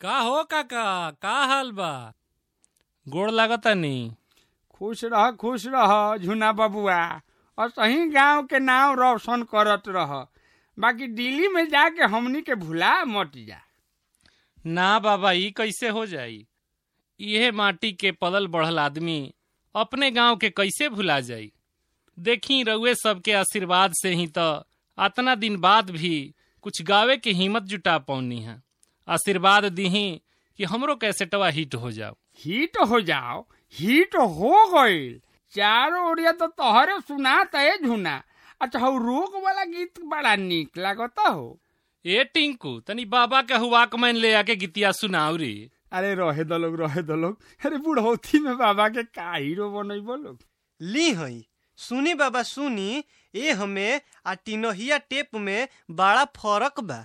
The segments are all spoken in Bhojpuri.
का हो काका का हाल बा गोड़ लागतानी खुश रह खुश रह झुना बबुआ और सही गांव के नाम रोशन करत रह बाकी दिल्ली में जाके हमनी के भुला मत जा ना बाबा ई कैसे हो जाई इहे माटी के पलल बढ़ल आदमी अपने गांव के कैसे भुला जाई देखी रउए सबके आशीर्वाद से ही तो अतना दिन बाद भी कुछ गावे के हिम्मत जुटा पौनी है आशीर्वाद दीही कि हमरो कैसेटवा हिट हो जाओ हिट हो जाओ हिट हो गईल चारों ओरिया तो तोहरे सुनात है झुना अच्छा हो रोग वाला गीत बड़ा निक लागता हो ए टिंकू तनी बाबा के हुआ कमैन ले आके गीतिया सुनाऊ रे अरे रहे दो लोग रहे दो लोग अरे बुढ़ौती में बाबा के का हीरो बनैबो लोग ली हई सुनी बाबा सुनी ए हमें आ टिनहिया टेप में बड़ा फर्क बा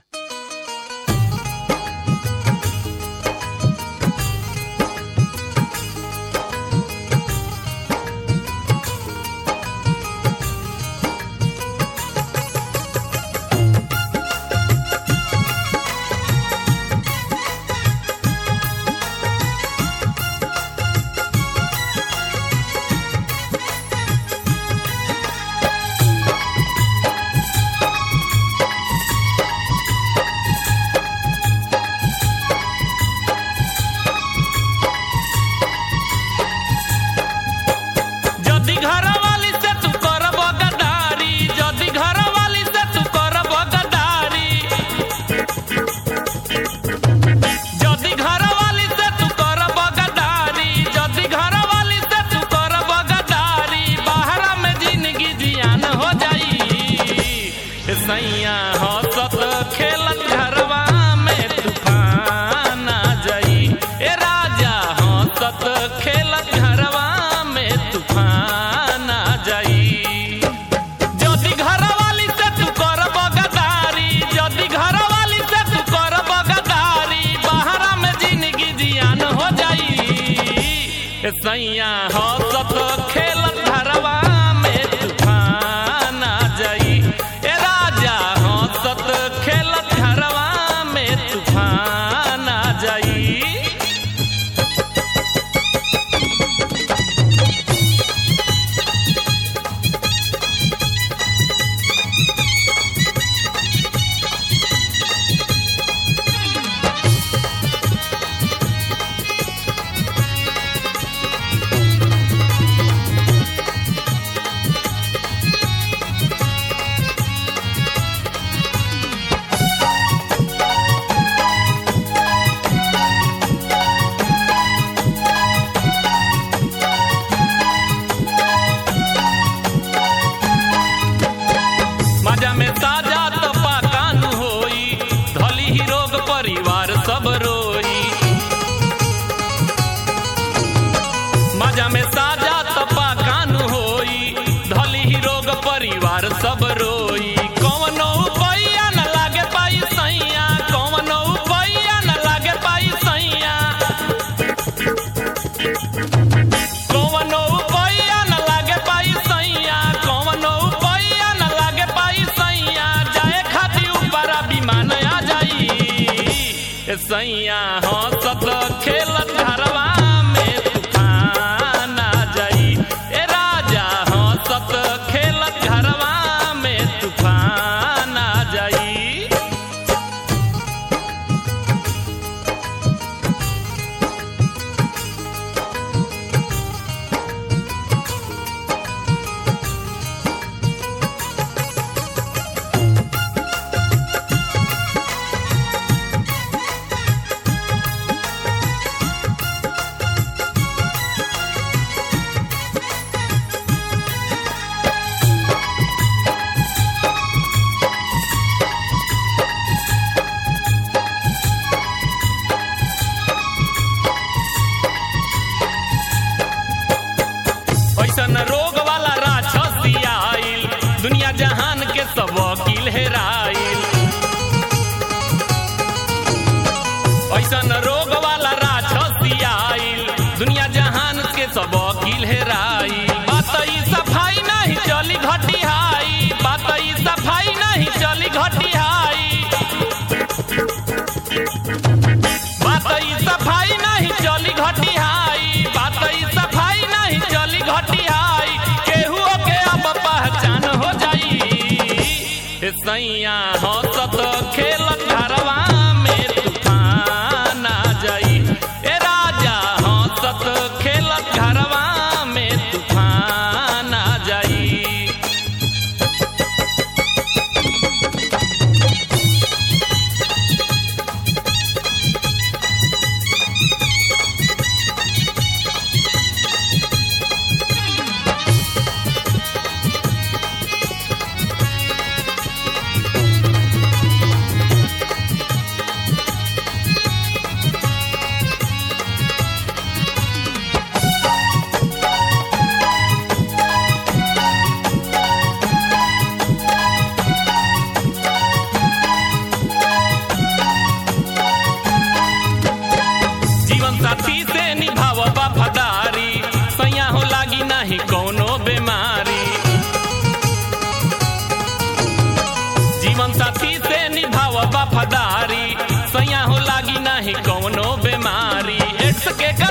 जदि घर वाली से तू करब गदारी जदि घर वाली से तू करब गदारी जदि घर वाली से तू करब गदारी जदि घर वाली से तू करब गदारी बाहर में जिंदगी जियान हो जाई ए सैया हंसत खेलत घरवा में तूफान आ जाई ए राजा हंसत खेलत घरवा में तूफान आ जाई जदि घर वाली से तू करब गदारी जदि घर वाली से तू करब गदारी बाहर में जिंदगी जियान हो जाई ए सैया हंसत खेलत घरवा में तूफान आ जाई ए राजा हंसत खेलत घरवा में तूफान आ जाई मजा में ताजा तपा कान होई धली ही रोग परिवार सब रोई मजा में ताजा तपा कान होई धली ही रोग परिवार सब रोई कौनो उपाया न लागे पाई सैया कौनो उपाया न लागे पाई सैया कौनो उपाया न लागे पाई सैया कौनो उपाया न लागे पाई सैया जाए खाती ऊपर विमान आ जाई ए सैया हंसत खेलत घरवा में तूफान आ जाई ए राजा हंसत खेलत घरवा में तूफान आ जाई ऐसन रोग वाला राक्षसी आइल दुनिया जहान के सब वकील हेराइल ऐसन रोग वाला राक्षसी आइल दुनिया जहान के सब वकील हेराइल बात ई सफाई नहीं चली घटिहाई बात ई सफाई नहीं चली घटिहाई बात देश के